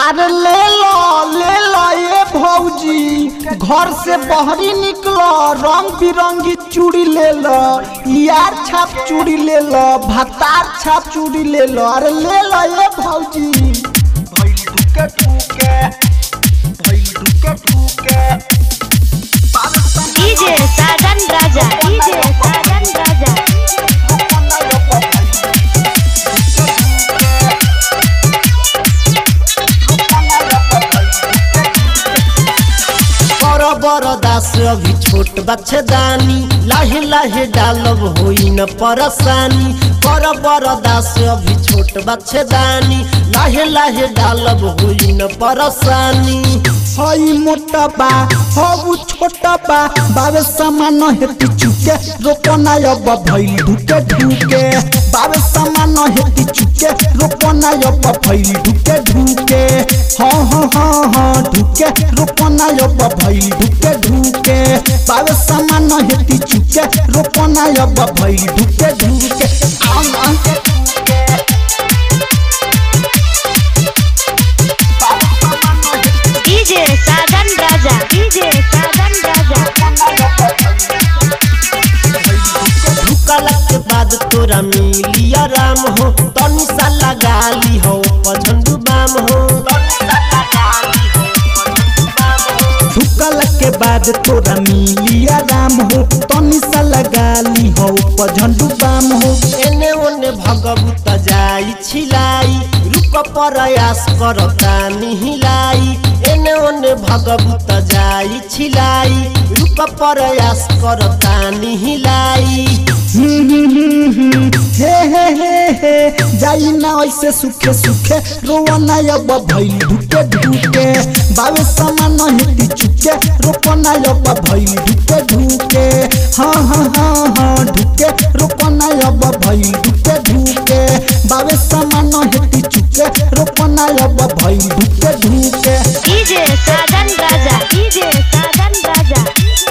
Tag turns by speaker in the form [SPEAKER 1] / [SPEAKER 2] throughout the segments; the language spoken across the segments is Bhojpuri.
[SPEAKER 1] अरे ले लो ले लो ये भौजी घर से बहरी निकलो रंग बिरंगी चूड़ी ले लो यार छाप चूड़ी ले लो भतार छाप चूड़ी ले लो अरे ले लो ये भौजी भइल दुके टूके भइल दुके टूके
[SPEAKER 2] डीजे साजन राजा डीजे साजन राजा
[SPEAKER 3] बड़ बड़ दास अभी छोट बच्चेदानी लाहे लाहे डालब होई न परेशानी बड़ बड़ दास अभी छोट बच्चेदानी लाहे लाहे डालब होई न परेशानी
[SPEAKER 1] हई मोटा बा हऊ छोटा बा बाबे सामान हेती चुके रोपना अब भइल ढुके ढुके बाबे सामान हेती चुके रोपना अब भइल ढुके ढुके हाँ हाँ हाँ हाँ ढुके रोपना अब भइल ढुके ढुके बाबे सामान हेती चुके रोपना अब भइल ढुके ढुके आम आम
[SPEAKER 2] डीजे साजन राजा डीजे साजन राजा
[SPEAKER 3] ढुकला के बाद तोरा मिली आराम हो तनी सा लगा ली हो पझंडू बाम हो
[SPEAKER 1] झुकल के बाद तोरा मिली आराम हो तनी सा लगा ली हो पझंडू बाम हो
[SPEAKER 3] एने ओने भगवत जाई छिलाई रूप प्रयास करता निहिलाई एने ओने भगवत जाई छिलाई रूप प्रयास करता निहिलाई
[SPEAKER 1] हम्म, हम्म, हम्म, हे हे हे हे जाई ना ऐसे सुखे सुखे रोवना अब भइल ढुके ढुके बावे समान हेती चुके रोपना अब भइल ढुके ढुके हाँ हाँ हाँ हाँ ढुके रोपना अब भइल ढुके ढुके बावे समान हेती चुके रोपना अब भइल ढुके ढुके
[SPEAKER 2] डीजे साजन राजा डीजे साजन राजा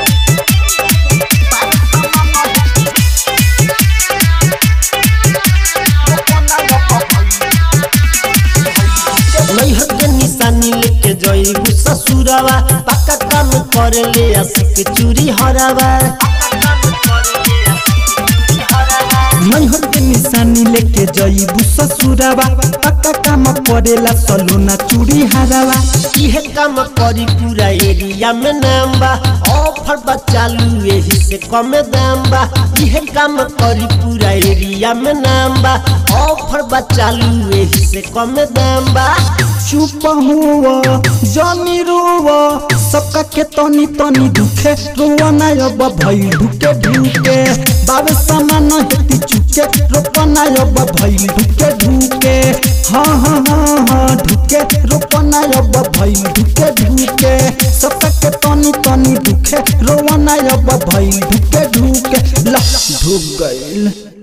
[SPEAKER 3] नैहर के निशानी लेके जइबू ससुरवा पक्का काम कर ले आशिक चूरी हरावा
[SPEAKER 1] नैहर के निशानी लेके जइबू ससुरावा पक्का काम पड़ेला सलोना चूड़ी हरावा
[SPEAKER 3] इहे काम करी पूरा एरिया में नाम बा ऑफर बा चालू एही से कम दाम बा इहे काम करी पूरा एरिया में नाम बा ऑफर बा चालू एही से कम दाम बा
[SPEAKER 1] चुप हुआ जानी रुआ सबका के तनी तनी दुखे रुआ ना अब भइल ढुके ढुके बाबे समान हेती चुके रोपना अब भइल ढुके ढुके हाँ हाँ हाँ हाँ ढुके रोपना अब भइल ढुके ढुके सबका के तनी तनी दुखे रोआ ना अब भइल ढुके ढुके ला ढुक गइल